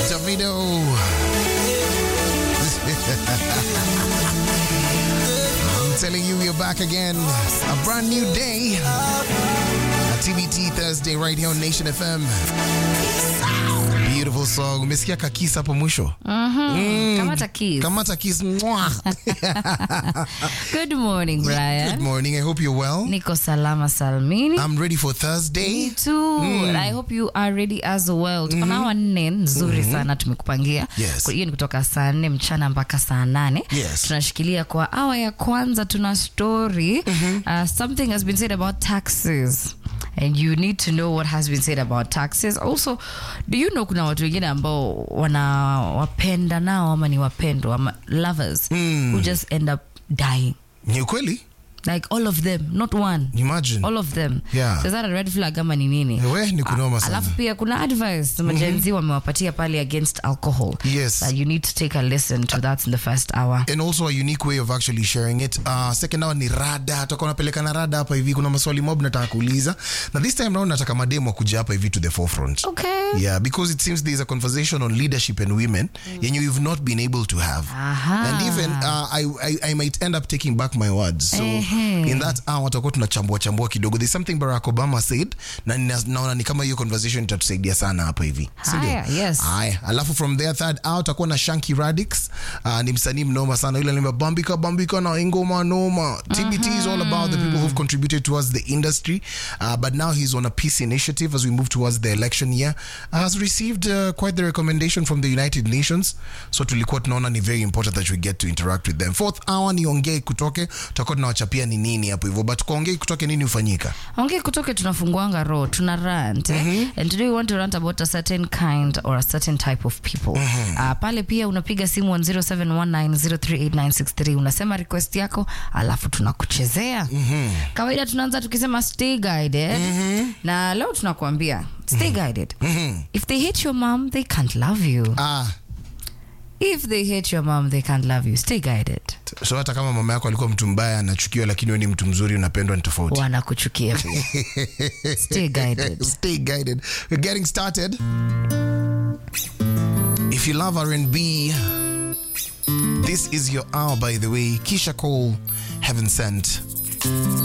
Davido. I'm telling you, we're back again. A brand new day. A TBT Thursday right here on Nation FM. Beautiful song. Umesikia kakisa hapo mwisho? Kamata kiss. Kamata kiss. Mwah. Good morning, Brian. Good morning. I hope you're well. Niko salama salmini. I'm ready for Thursday. Me too. And I hope you are ready as well. Tuko na awa nne nzuri sana tumekupangia. Yes. Kwa hiyo ni kutoka saa nne mchana mpaka saa nane. Yes. Tunashikilia kwa awa ya kwanza tuna story. Uh, something has been said about taxes. And you need to know what has been said about taxes. Also, do you know kuna watu wengine ambao wanawapenda nao ama ni wapendwa ama lovers who just end up dying. Ni ukweli? Like all of them, not one. Imagine. All of them. Yeah. So is that a red flag ama ni nini? We, ni kunoma sana. Alafu pia kuna advice majenzi wamewapatia pale against alcohol. Yes. That you need to take a listen to that in the first hour. and also a unique way of actually sharing it. Uh, second hour ni rada, tutakuwa napeleka na rada hapa hivi. Kuna maswali mob nataka kuuliza, na this time round nataka mademo kuja hapa hivi to the forefront. Okay. Yeah, because it seems there's a conversation on leadership and women yenye you've not been able to have. Aha. And even uh, I, I, I might end up taking back my words. So Ehe. in that hour tutakuwa tunachambua chambua kidogo. There's something Barack Obama said na nina- naona ni kama hiyo conversation itatusaidia sana hapa hivi. Si ndio? Haya, yes. Haya, alafu from there third hour utakuwa na Shanky Radix. Uh, ni msanii mnoma sana yule anaimba bambika bambika na ingoma noma. TBT is all about the people who've contributed towards the industry. Uh, but now he's on a peace initiative as we move towards the election year. Uh, has received uh, quite the recommendation from the United Nations. So tulikuwa tunaona ni very important that we get to interact with them. Fourth hour ni ongei kutoke. Tutakuwa tunawachapia ni nini hapo hivyo. But kwa ongei kutoke nini hufanyika? Ongea kutoke tunafunguanga roho, tuna rant. eh? And today we want to rant about a certain kind or a certain type of people. Uh, pale pia unapiga simu 0719038963 unasema request yako alafu tunakuchezea. Kawaida tunaanza tukisema stay guided. Na leo tunakuambia stay guided. If they hate your mom, they can't love you. Ah, If they hate your mom, they can't love you. Stay guided. so hata kama mama yako alikuwa mtu mbaya anachukiwa, lakini wewe ni mtu mzuri unapendwa, ni tofauti. Wanakuchukia pia. Stay guided. Stay guided. We're getting started. If you love R&B, this is your hour, by the way. Kisha Cole, Heaven Sent.